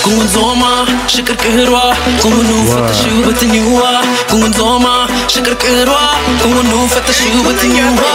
kunzoma shikarkirwa kunu fatashu batinyuwa kunzoma shikarkirwa kunu fatashu batinyuwa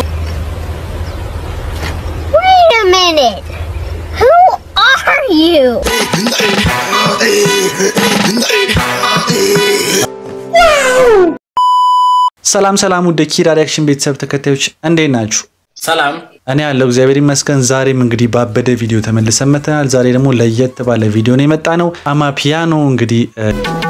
Wait a minute. Who are you? ሰላም ሰላም ውድ ኪራ ሪያክሽን ቤተሰብ ተከታዮች እንዴት ናችሁ? ሰላም እኔ ያለው እግዚአብሔር ይመስገን። ዛሬም እንግዲህ ባበደ ቪዲዮ ተመልሰን መጥተናል። ዛሬ ደግሞ ለየት ባለ ቪዲዮ ነው የመጣ ነው። አማፒያኖ እንግዲህ እ፣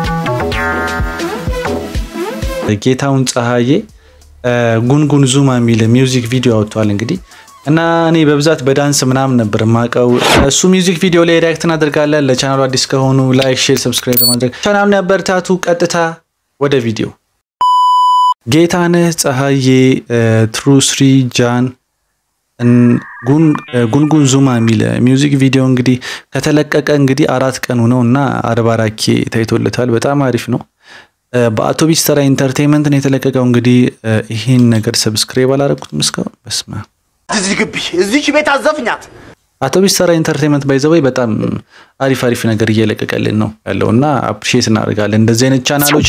ጌታውን ፀሐዬ እ፣ ጉንጉን ዙማ የሚል ሚውዚክ ቪዲዮ አውጥቷል እንግዲህ እና እኔ በብዛት በዳንስ ምናምን ነበር የማውቀው። እሱ ሚውዚክ ቪዲዮ ላይ ሪያክት እናደርጋለን። ለቻናሉ አዲስ ከሆኑ ላይክ፣ ሼር፣ ሰብስክራይብ በማድረግ ቻናሉን ያበረታቱ። ቀጥታ ወደ ቪዲዮ ጌታነህ ፀሐዬ ትሩስሪ ጃን እን- ጉን- ጉንጉን ዙማ የሚል ሚውዚክ ቪዲዮ እንግዲህ ከተለቀቀ እንግዲህ አራት ቀኑ ነው እና አርባ አራት ኬ ታይቶለታል። በጣም አሪፍ ነው። እ፣ በአውቶቢስ ተራ ኢንተርቴንመንት ነው የተለቀቀው። እንግዲህ እ፣ ይህን ነገር ሰብስክራይብ አላረኩትም እስካሁን። በስመ አብ። እዚህ ግቢ እዚች ቤት አዘፍኛት። አውቶቢስ ተራ ኢንተርቴንመንት ባይዘወይ በጣም አሪፍ አሪፍ ነገር እየለቀቀልን ነው ያለው እና አፕሪሼት እናደርጋለን እንደዚህ አይነት ቻናሎች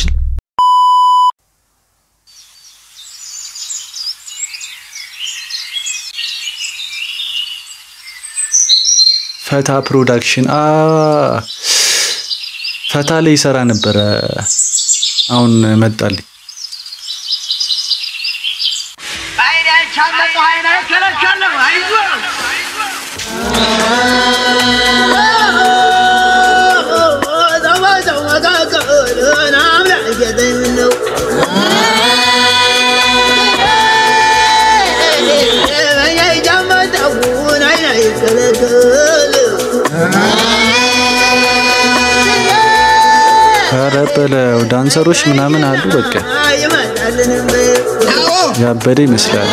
ፈታ ፕሮዳክሽን አ ፈታ ላይ ይሰራ ነበረ። አሁን መጣልኝ። ኧረ በለው ዳንሰሮች ምናምን አሉ። በቃ ያበደ ይመስላል።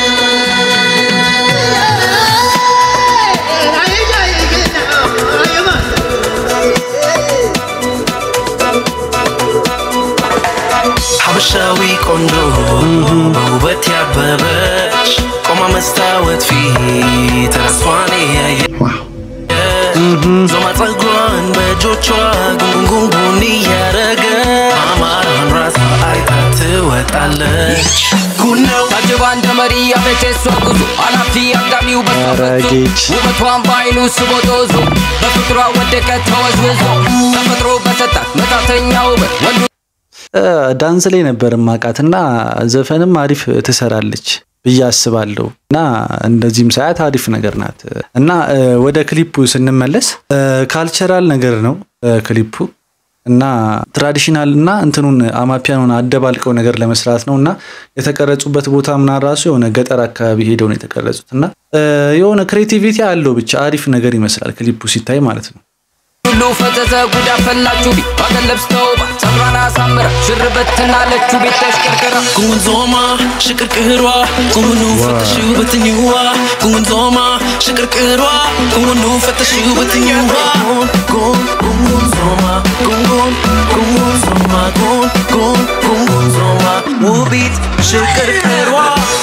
ሀበሻዊ ቆንጆ በውበት ያበበች ቆማ መስታወት ፊት ራሷን ያየች ዞማ ፀጉሯን በእጆቿ ጉንጉንጉን እያረገ አማራን ራሷ አይታ ትወጣለች ጉድ ነው ታጅባ እንደ መሪ ያለች የሷ ጉዞ አላፊ አግዳሚው በሷፈቱ ጌች ውበቷን በአይኑ ስቦ ጦዞ በፍቅሯ ወደቀ ተወዝውዞ ተፈጥሮ በሰጣት መጣተኛ ውበት ወንዱ እ፣ ዳንስ ላይ ነበር ማቃት እና ዘፈንም አሪፍ ትሰራለች ብዬ አስባለሁ እና እንደዚህም ሳያት አሪፍ ነገር ናት እና እ፣ ወደ ክሊፑ ስንመለስ እ፣ ካልቸራል ነገር ነው እ፣ ክሊፑ እና ትራዲሽናል እና እንትኑን አማፒያኖን አደባልቀው ነገር ለመስራት ነው እና የተቀረጹበት ቦታ ምና ራሱ የሆነ ገጠር አካባቢ ሄደው ነው የተቀረጹት እና እ፣ የሆነ ክሬቲቪቲ አለው ብቻ አሪፍ ነገር ይመስላል ክሊፑ ሲታይ ማለት ነው። ሁሉ ፈዘዘ ጉዳ ፈላችሁ ቢ ባገን ለብስ ተውባ ጸጉሯን አሳምራ ሽርበትና ለችሁ ቤት ተሽከርከራ ጉንዞማ ሽቅርቅሯ ጉኑ ፈተሹ በትኝዋ ጉንዞማ ሽቅርቅሯ ጉኑ ፈተሹ በትኝዋ ጉን ጉንዞማ ጉን ጉንዞማ ጉን ጉን ጉንዞማ ውቢት ሽቅርቅሯ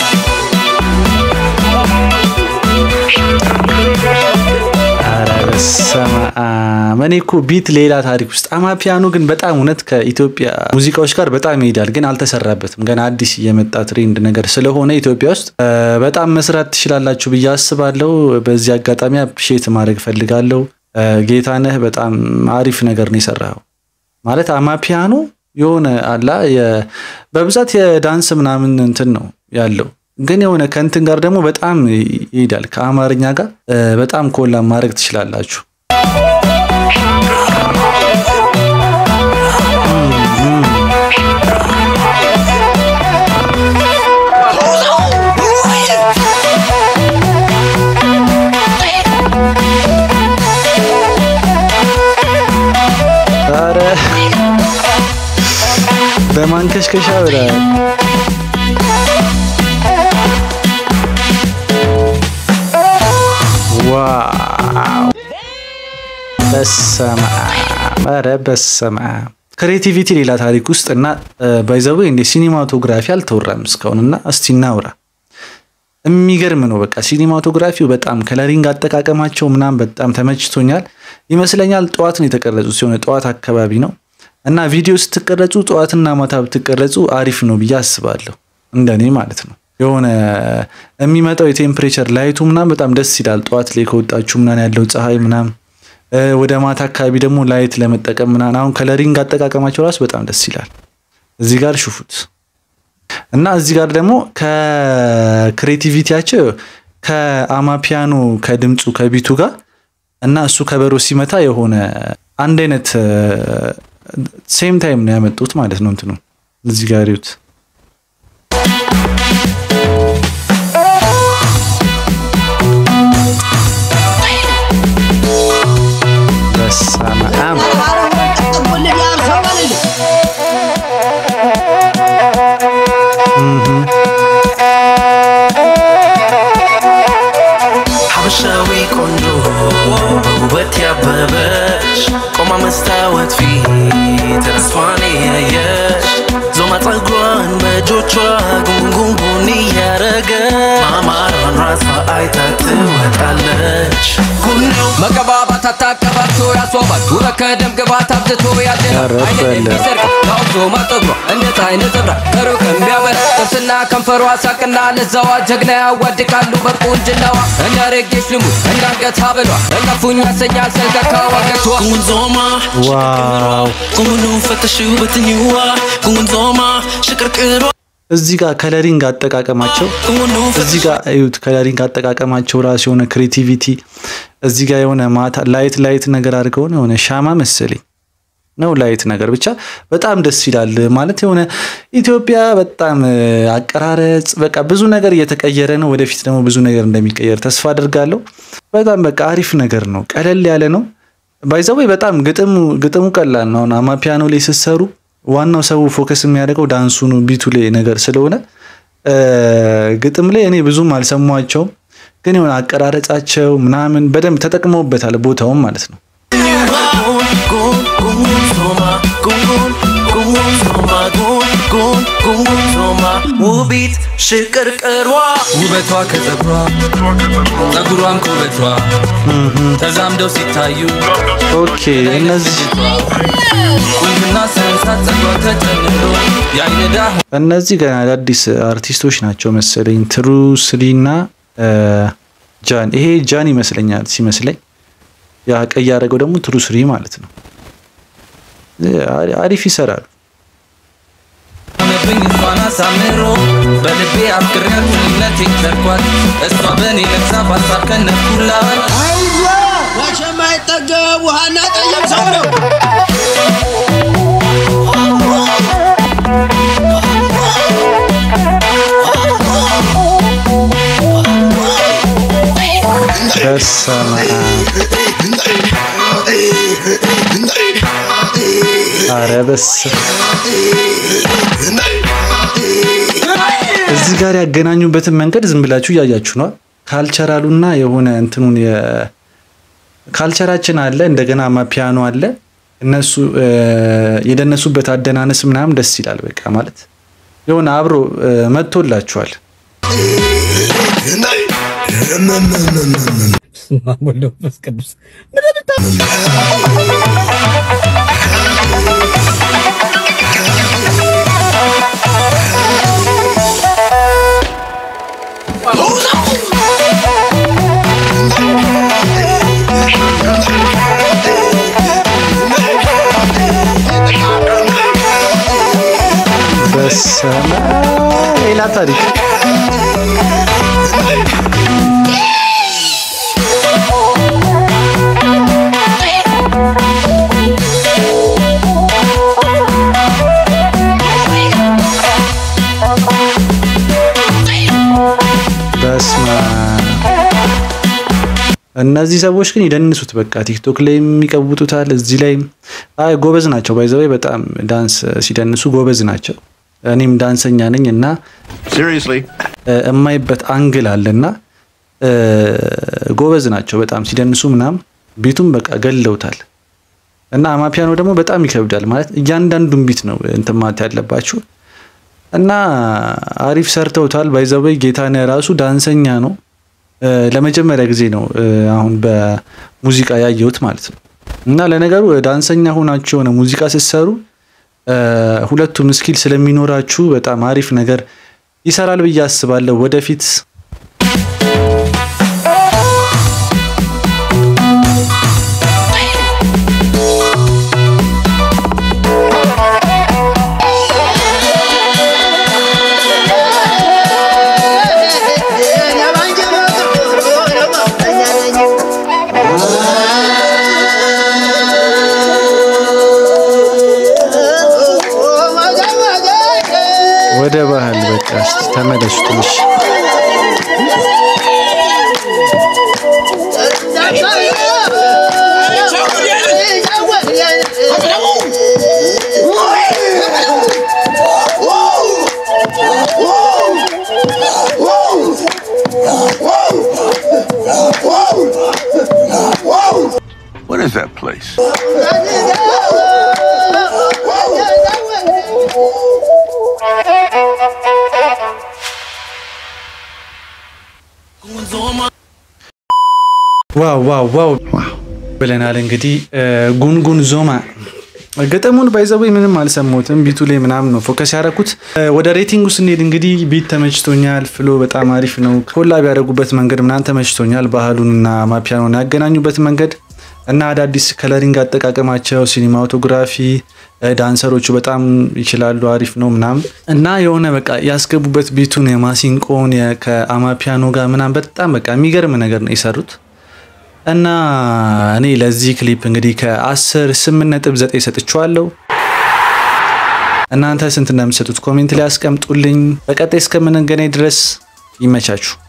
ኧረ በስመ አብ እኔ እኮ ቢት ሌላ ታሪክ ውስጥ አማፒያኖ ግን በጣም እውነት ከኢትዮጵያ ሙዚቃዎች ጋር በጣም ይሄዳል፣ ግን አልተሰራበትም። ገና አዲስ የመጣ ትሬንድ ነገር ስለሆነ ኢትዮጵያ ውስጥ እ፣ በጣም መስራት ትችላላችሁ ብዬ አስባለሁ። በዚህ አጋጣሚ አፕሪሼት ማድረግ ፈልጋለሁ። እ፣ ጌታነህ በጣም አሪፍ ነገር ነው የሰራው። ማለት አማፒያኖ የሆነ አላ የ- በብዛት የዳንስ ምናምን እንትን ነው ያለው ግን የሆነ ከእንትን ጋር ደግሞ በጣም ይሄዳል። ከአማርኛ ጋር እ፣ በጣም ኮላ ማድረግ ትችላላችሁ። ኧረ በማንከሽከሻ ብለሃል። ዋው በስመ አብ ኧረ በስመ አብ ክሬቲቪቲ ሌላ ታሪክ ውስጥ እና ባይዘዌ እንደ ሲኒማቶግራፊ አልተወራም እስካሁን እና እስቲ እናውራ። የሚገርም ነው። በቃ ሲኒማቶግራፊው በጣም ከለሪንግ አጠቃቀማቸው ምናምን በጣም ተመችቶኛል። ይመስለኛል ጠዋት ነው የተቀረጹት ሲሆን ጠዋት አካባቢ ነው እና ቪዲዮ ስትቀረጹ ጠዋትና ማታ ብትቀረጹ አሪፍ ነው ብዬ አስባለሁ። እንደኔ ማለት ነው። የሆነ የሚመጣው የቴምፕሬቸር ላይቱ ምናምን በጣም ደስ ይላል። ጠዋት ላይ ከወጣችሁ ምናምን ያለው ፀሐይ ምናምን ወደ ማታ አካባቢ ደግሞ ላይት ለመጠቀም ምናምን አሁን ከለሪንግ አጠቃቀማቸው ራሱ በጣም ደስ ይላል። እዚህ ጋር ሽፉት እና እዚህ ጋር ደግሞ ከክሬቲቪቲያቸው ከአማፒያኖ ከድምፁ ከቢቱ ጋር እና እሱ ከበሮ ሲመታ የሆነ አንድ አይነት ሴም ታይም ነው ያመጡት ማለት ነው። እንትኑ እዚህ ጋር ይዩት። በስመ አብ ሀበሻዊ ቆንጆ በውበት ያበበች ቆማ መስታወት ፊት ራሷን ያየች ዞማ ፀጉሯን በእጆቿ ጉንጉንጉን እያረገ ማማሯን ራሷ አይታ ትወጣለች ጉኔው መቀባባት አታቀባቶ ያስዋባል ውበት ከደም ግባት አብዝቶ ያደላል ኧረ አይንን በለ። የሚሰርቅ ታውዞ ማጠግሯ እንደ ፀሐይ ነጸብራቅ ከሩቅ የሚያበራ ጥርስና ከንፈሯ ሳቅና ለዛዋ ጀግና ያዋድቃሉ በቁንጅናዋ እንደ ሬጌሽ ልሙድ እንደ አንገት ሀብሏ እንቀፉኝ ያሰኛል ሰልቀካ ዋገቷ Gungunzoma, ዋው Gungunu ፈተሽው በትኝዋ ጉንጉንዞማ ሽቅርቅሯ እዚህ ጋር ከለሪንግ አጠቃቀማቸው ጉንጉኑ እዚህ ጋር እዩት። ከለሪንግ አጠቃቀማቸው ራሱ የሆነ ክሬቲቪቲ እዚህ ጋር የሆነ ማታ ላይት ላይት ነገር አድርገው ነው የሆነ ሻማ መሰለኝ ነው ላይት ነገር ብቻ በጣም ደስ ይላል። ማለት የሆነ ኢትዮጵያ በጣም እ፣ አቀራረጽ በቃ ብዙ ነገር እየተቀየረ ነው። ወደፊት ደግሞ ብዙ ነገር እንደሚቀየር ተስፋ አድርጋለሁ። በጣም በቃ አሪፍ ነገር ነው። ቀለል ያለ ነው። ባይዘወይ በጣም ግጥሙ ግጥሙ ቀላል ነው። አሁን አማፒያኖ ላይ ስትሰሩ ዋናው ሰው ፎከስ የሚያደርገው ዳንሱኑ ቢቱ ላይ ነገር ስለሆነ እ፣ ግጥም ላይ እኔ ብዙም አልሰሟቸውም፣ ግን የሆነ አቀራረጻቸው ምናምን በደንብ ተጠቅመውበታል ቦታውም ማለት ነው። ውቢት ሽቅርቅሯ ውበቷ ከጸጉሯ ጸጉሯም ከውበቷ ተዛምደው ሲታዩ ኦኬ እነዚህ ቁንጅና ሰንሳት ጸጉሯ ተጨምሮ የአይን ዳህ እነዚህ ገና አዳዲስ አርቲስቶች ናቸው መሰለኝ። ትሩ ስሪ እና እ፣ ጃን ይሄ ጃን ይመስለኛል ሲመስለኝ፣ ያ ቀይ ያደረገው ደግሞ ትሩ ስሪ ማለት ነው። እ፣ አሪ- አሪፍ ይሰራሉ። ሆነብኝ እሷን አሳምሮ በልቤ አፍቅሬያት ምንነቴን ቸርኳት እሷ በእኔ ነፍሳ በሀሳብ ከነኩላት አይዞ መቼም አይጠገብ ውሃና ጠየም ሰው ነው። በስመ አብ ኧረ በስመ እዚህ ጋር ያገናኙበትን መንገድ ዝም ብላችሁ እያያችሁ ነው። ካልቸራሉና የሆነ እንትኑን የ- ካልቸራችን አለ እንደገና ፒያኖ አለ። እነሱ እ፣ የደነሱበት አደናነስ ምናምን ደስ ይላል። በቃ ማለት የሆነ አብሮ እ፣ መጥቶላችኋል። በስመ አብ ሌላ ታሪክ በስመ አብ እነዚህ ሰዎች ግን ይደንሱት በቃ ቲክቶክ ላይ የሚቀውጡታል። እዚህ ላይ አይ ጎበዝ ናቸው። ባይዘወይ በጣም ዳንስ ሲደንሱ ጎበዝ ናቸው። እኔም ዳንሰኛ ነኝ እና Seriously? እ፣ የማይበት አንግል አለና እ፣ ጎበዝ ናቸው በጣም ሲደንሱ ምናምን ቢቱም በቃ ገለውታል። እና አማፒያኖ ደግሞ በጣም ይከብዳል ማለት እያንዳንዱን ቢት ነው እንትን ማለት ያለባችሁ እና አሪፍ ሰርተውታል። ባይዘበይ ጌታነህ ራሱ ዳንሰኛ ነው። እ፣ ለመጀመሪያ ጊዜ ነው እ፣ አሁን በሙዚቃ ያየሁት ማለት ነው። እና ለነገሩ ዳንሰኛ ሆናችሁ የሆነ ሙዚቃ ስትሰሩ እ፣ ሁለቱም ስኪል ስለሚኖራችሁ በጣም አሪፍ ነገር ይሰራል ብዬ አስባለሁ ወደፊት ወደ ባህል በቃ እስቲ ተመለሱ ትንሽ What is that place? ዋው ዋው ዋው ብለናል። እንግዲህ እ፣ ጉንጉን ዞማ ግጥሙን ባይዘዌ ምንም አልሰማሁትም። ቢቱ ላይ ምናምን ነው ፎከስ ያደረኩት። እ፣ ወደ ሬቲንጉ ስንሄድ እንግዲህ ቢት ተመችቶኛል። ፍሎ በጣም አሪፍ ነው። ኮላብ ያደረጉበት መንገድ ምናምን ተመችቶኛል። ባህሉንና ማፒያኖን ያገናኙበት መንገድ እና አዳዲስ ከለሪንግ አጠቃቀማቸው፣ ሲኒማቶግራፊ፣ እ፣ ዳንሰሮቹ በጣም ይችላሉ። አሪፍ ነው ምናምን እና የሆነ በቃ ያስገቡበት ቢቱን የማሲንቆን የ- ከአማፒያኖ ጋር ምናምን በጣም በቃ የሚገርም ነገር ነው የሰሩት። እና እኔ ለዚህ ክሊፕ እንግዲህ ከ10 8.9 ሰጥቼዋለሁ። እናንተ ስንት እንደምትሰጡት ኮሜንት ላይ አስቀምጡልኝ። በቀጣይ እስከምንገናኝ ድረስ ይመቻችሁ።